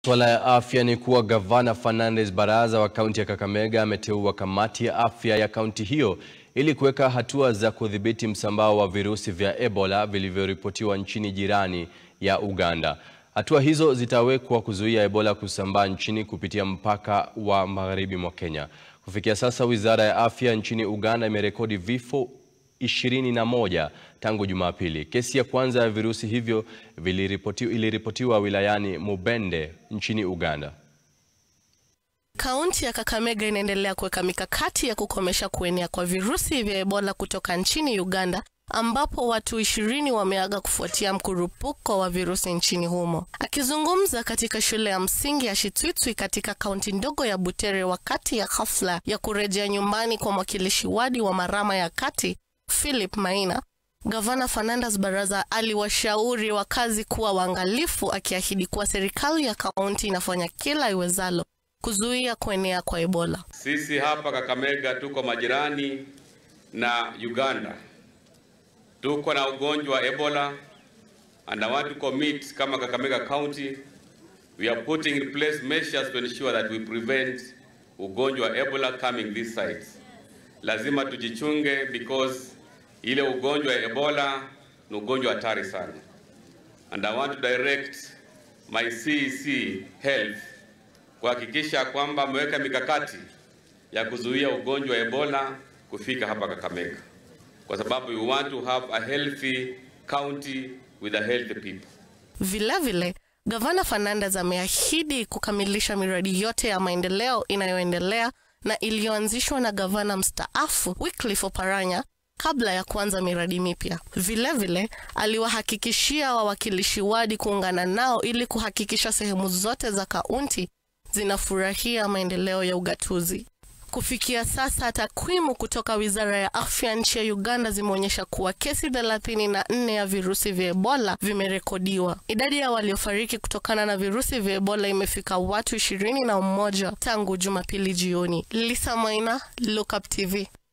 Swala ya afya ni kuwa gavana Fernandes Baraza wa kaunti ya Kakamega ameteua kamati ya afya ya kaunti hiyo ili kuweka hatua za kudhibiti msambao wa virusi vya Ebola vilivyoripotiwa nchini jirani ya Uganda. Hatua hizo zitawekwa kuzuia Ebola kusambaa nchini kupitia mpaka wa magharibi mwa Kenya. Kufikia sasa, Wizara ya Afya nchini Uganda imerekodi vifo ishirini na moja tangu Jumapili. Kesi ya kwanza ya virusi hivyo viliripotiwa, iliripotiwa wilayani Mubende nchini Uganda. Kaunti ya Kakamega inaendelea kuweka mikakati ya kukomesha kuenea kwa virusi vya Ebola kutoka nchini Uganda ambapo watu ishirini wameaga kufuatia mkurupuko wa virusi nchini humo. Akizungumza katika shule ya msingi ya Shitwitwi katika kaunti ndogo ya Butere wakati ya hafla ya kurejea nyumbani kwa mwakilishi wadi wa Marama ya Kati Philip Maina, Gavana Fernandes Baraza aliwashauri wakazi kuwa waangalifu, akiahidi kuwa serikali ya kaunti inafanya kila iwezalo kuzuia kuenea kwa Ebola. Sisi hapa Kakamega tuko majirani na Uganda, tuko na ugonjwa wa Ebola and I want to commit kama Kakamega County we are putting in place measures to ensure that we prevent ugonjwa wa Ebola coming this side. Lazima tujichunge because ile ugonjwa wa Ebola ni ugonjwa hatari sana and I want to direct my CEC health kuhakikisha kwamba ameweka mikakati ya kuzuia ugonjwa wa Ebola kufika hapa Kakamega, kwa sababu we want to have a healthy county with a healthy people. Vilevile, Gavana Fernandes ameahidi kukamilisha miradi yote ya maendeleo inayoendelea na iliyoanzishwa na gavana mstaafu Wycliffe Oparanya kabla ya kuanza miradi mipya. Vilevile aliwahakikishia wawakilishi wadi kuungana nao ili kuhakikisha sehemu zote za kaunti zinafurahia maendeleo ya ugatuzi. Kufikia sasa, takwimu kutoka Wizara ya Afya nchi ya Uganda zimeonyesha kuwa kesi 34 ya virusi vya Ebola vimerekodiwa. Idadi ya waliofariki kutokana na virusi vya Ebola imefika watu ishirini na mmoja tangu Jumapili jioni. Lisa Maina, Look Up TV.